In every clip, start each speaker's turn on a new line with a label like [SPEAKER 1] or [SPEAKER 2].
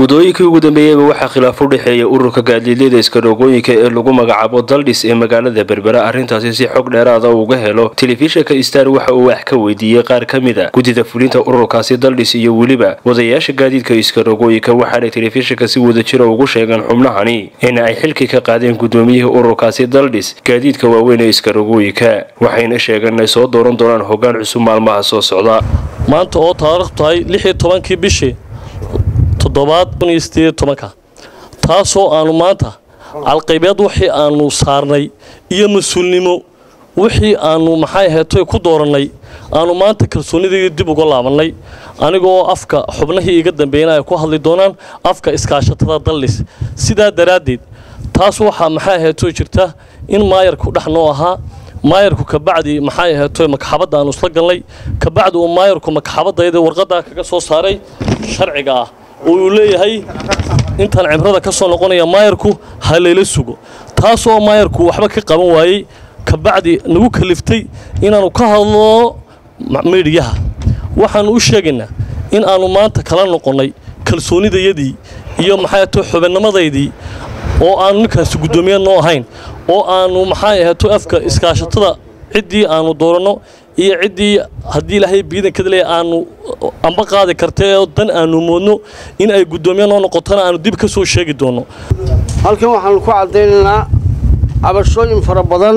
[SPEAKER 1] muddooyinkii ugu dambeeyeyba waxaa khilaaf u dhexeeya ururka gaadiidleyda iskaroogooyinka ee lagu magacaabo daldhis ee magaalada berbera arrintaasi si xog dheeraada uga helo telefishinka star waxa uu wax ka weydiiyey qaar ka mid a guddida fulinta ururkaasi daldhis iyo weliba wadayaasha gaadiidka iskaroogooyinka waxaanay telefishinka si wadajira ugu sheegeen xubnahani in ay xilkii ka qaadeen guddoomiyihii ururkaasi daldhis gaadiidka waaweyn ee iskaroogooyinka waxayna sheegeen inay soo dooran doonaan hoggaan cusub maalmaha soo socda
[SPEAKER 2] maanta oo taariikh tahay lixii tobankii bishii toddobaad kun iyo sideed tobanka taasoo aanu maanta calqaybeed wixii aanu saarnay iyo mas-uulnimo wixii aanu maxay aheetoy ku doorannay aanu maanta kalsoonidii dib uga laabannay anigoo afka xubnihii iga dambeeyna ay ku hadli doonaan afka iskaashatada daldhis sidaa daraaddeed taas waxaa maxay aheetoy jirta in maayarku dhex noo ahaa maayarku kabacdi maxay aheetoy makaxabadda aanu isla galnay kabacdi uu maayarku makaxabadayda warqaddaa kaga soo saaray sharciga ah oo uu leeyahay intaan cibrada ka soo noqonaya maayarku ha layla sugo taasoo maayarku waxba ka qaban waayey kabacdi nagu kaliftay inaannu ka hadlo miidhiyaha waxaannu u sheegaynaa in aannu maanta kala noqonnay kalsoonidayadii iyo maxay ato xubinimadaydii oo aanu ninkaasi guddoomiye noo ahayn oo aannu maxay ahato afka iskaashatada ciddii aannu dooranno iyo ciddii haddii ilaahay biidankada leeya aanu amba qaadi karta oo dan aanu moodno in ay guddoomiye noo noqotona aanu dib ka soo sheegi doonno
[SPEAKER 3] halkan waxaanu ku caddaynaynaa cabashooyin fara badan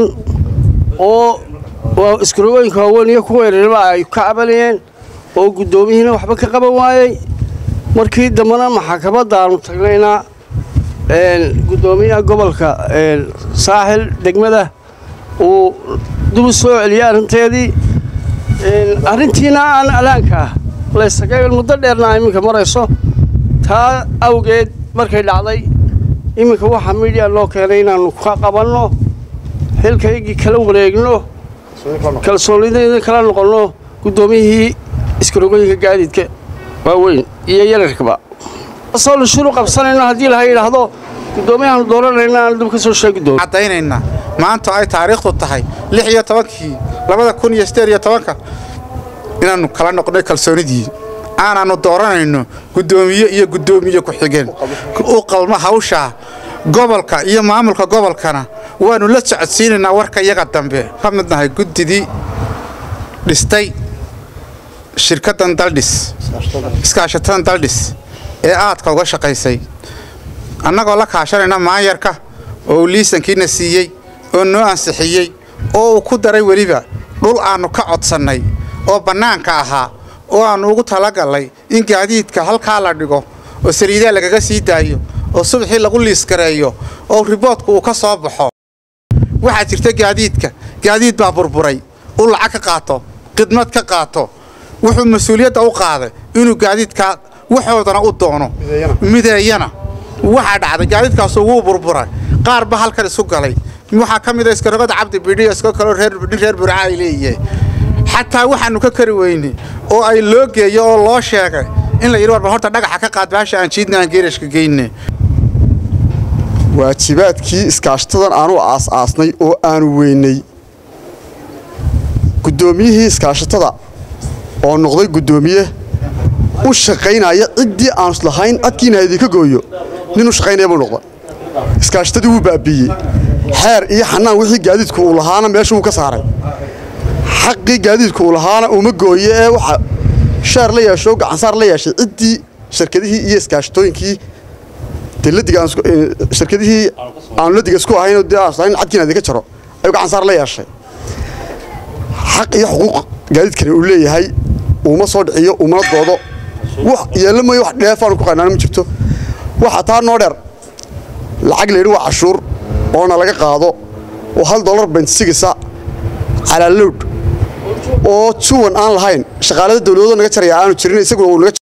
[SPEAKER 3] oo iskarogooyinka waaweyn iyo kuwa yareerba ay ka cabanayeen oo guddoomiyihiina waxba ka qaban waayey markii dambena maxkamadda aanu tagnaynaa guddoomiyaha gobolka saaxil degmada uu dib u soo celiyey arrinteedii arrintiina aan alaanka ah laysagay muddo dheerna iminka marayso taa awgeed markay dhacday iminka waxaa miidhiya loo keenay inaannu ka qabanno xilkaygii kala wareegno kalsoonidayda kala noqonno guddoomiyihii iskarogooyinka gaadiidka waaweyn iyo yararkaba soo lashuru qabsanayno haddii laha yidhaahdo guddoomiyahaanu dooranayna aan dib ka soo sheegi doono
[SPEAKER 4] caddaynayna maanta ay taariikhdu tahay lix iyo tobankii labada kun iyo sideed iyo tobanka inaannu kala noqnay kalsoonidii aanaannu dooranayno guddoomiye iyo guddoomiye ku-xigeen u qalmo hawshaa gobolka iyo maamulka gobolkana waannu la socodsiinaynaa warka iyaga dambe ka mid nahay guddidii dhistay shirkaddan daldhis iskaashatadan daldhis ee aadka uga shaqaysay annagoo la kaashanayna maanyarka oo uu liisankiina siiyey oo noo ansixiyey oo uu ku daray weliba dhul aannu ka codsannay oo bannaanka ahaa oo aannu ugu talagallay in gaadiidka halkaa la dhigo oo saliidaa lagaga sii daayo oo subaxii lagu liiskareeyo oo riboodku uu ka soo baxo waxaa jirta gaadiidka gaadiid baa burburay uu lacag ka qaato khidmad ka qaato wuxuu mas-uuliyadda u qaaday inuu gaadiidkaa waxoodana u doono mideeyana waxaa dhacday gaadiidkaasu wuu burburay qaar ba halkan isu galay waxaa ka mid a iskarogada cabdi bidhiyo iska kaloo nin reer burca ay leeyihiin xataa waxaannu ka kari weynay oo ay loo geeyo oo loo sheegay in la yidhi warba horta dhagaxa ka qaad baasha aan jiidna aan geerashka geyne
[SPEAKER 5] waajibaadkii iskaashatadan aanu aas-aasnay oo aanu weynay guddoomiyihii iskaashatada oo noqday guddoomiye u shaqaynaya ciddii aanu islahayn adkiina idinka gooyo nin u shaqaynaya buu noqda iskaashatadii wuu baabiiyey xeer iyo xanaan wixii gaadiidku uu lahaana meesha wuu ka saaray xaqii gaadiidku uu lahaana uma gooye ee waxa sheer la yeesho gacansaar la yeeshay ciddii shirkadihii iyo iskaashatooyinkii shirkadihii aanu ladiga isku ahayn dee aslahayn cadkiina idinka jaro ayuu gacansaar la yeeshay xaq iyo xuquuq gaadiidkani uu leeyahay uuma soo dhiciyo umana doodo yeella mooye wax dheefaanu ku qaynaan ma jirto waxaa taa noo dheer lacag layidhi waa cashuur oona laga qaado oo hal dollar bensigisa calaalowd oo juwan aan lahayn shaqaalada dawladooda naga jaraya aanu jirin isaguna uu naga